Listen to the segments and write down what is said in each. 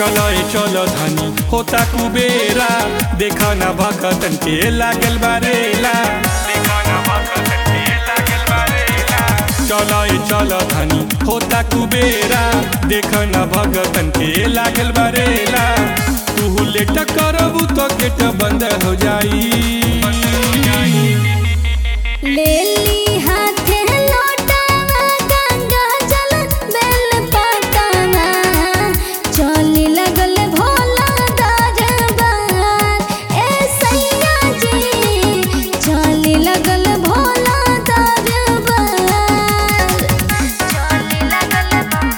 चलो ए चलो धनी होता कुबेरा देखा ना भगतन के लागल बारेला देखा ना भगतन के लागल बारेला चलो ए चलो धनी होता कुबेरा देखा ना भगतन के लागल बारेला तू लेट करबू तो गेट बंद हो जाई ले ली हाथे लोटावा गंगा जल बेल पतावा चली लगल भोला दरबार ए सैया जी चली लगल भोला दरबार चली लगल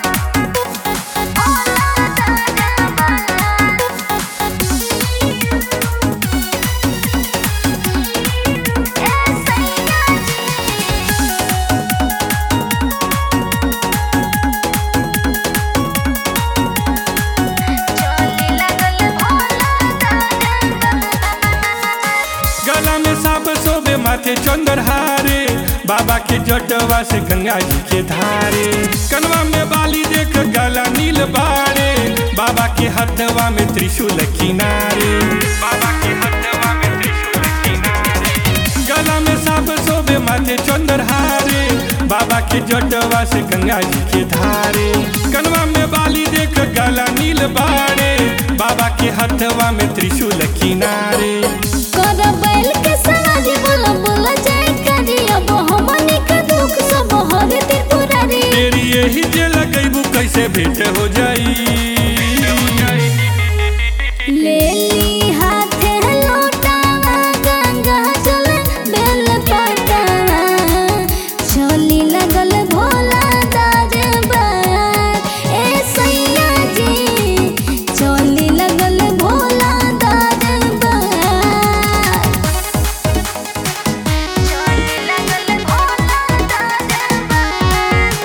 भोला दरबार ए सैया चली लगल भोला गला में साप सोबे माथे चंदर हारे बाबा के जटवा से गंगा जी के धारे कनवा में बाली देख गला नील बाड़े बाबा के हथवा में त्रिशूल किनारे बाबा के हथवा में त्रिशूल किनारे गला में साप सोबे माथे चंदर हारे बाबा के जटवा से गंगा जी के धारे कनवा में बाली देख गला नील बाड़े बाबा के हथवा में त्रिशूल किनारे कर बैल के समाज बोला बोला जाए करी अब हमनी के दुख सब हर त्रिपुरारी तेरी यही जे लगैबू कैसे भेंट हो जाई ले ली हाथे लोटावा गंगा जल बेल पतावा चली लगल भोला दरबार ए सैया जी चली लगल भोला दरबार चली लगल भोला दरबार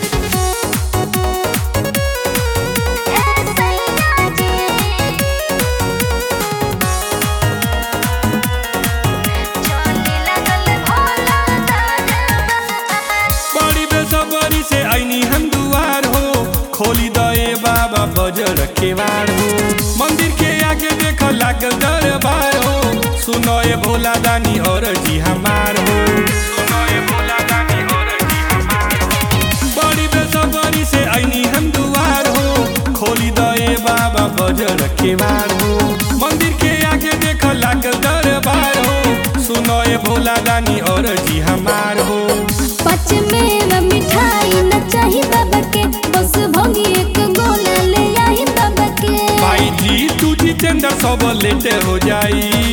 ए सैया जी चली लगल भोला दरबार बड़ी बेसबरी से आईनी हम दुआर हो खोली दए बाबा बजर केवार हो मंदिर के आगे देख लागल दरबार हो सुनो ए भोला दानी और जी हमार हो सुनो ए भोला दानी और जी हमार हो बड़ी बेसबरी से आईनी हम दुआर हो खोली दए बाबा बजर केवार हो मंदिर के आगे देख लागल दरबार हो सुनो ए भोला दानी और जी हमार हो पच में मिठाई न चाही बाबा के बस भोगी एक गोला ले आई बाबा के भाई जी तू जितेंद्र सब लेटे हो जाई